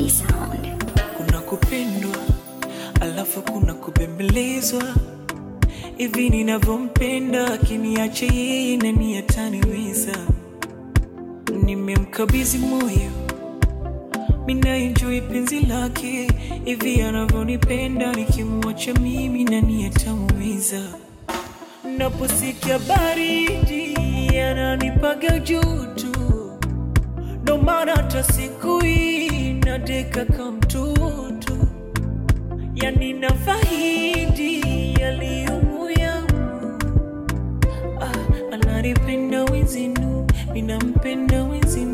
B Sound. kuna kupendwa alafu kuna kubembelezwa hivi ninavyompenda akiniache yeye nani ataniweza nimemkabidhi moyo minaenjoi penzi lake hivi anavyonipenda nikimwacha mimi nani atamuweza naposikia baridi ananipaga joto ndo maana hata siku hii nadeka kama mtoto yani nafahidi yaliyomo yangu ah, ananipenda wenzinu minampenda wenzinu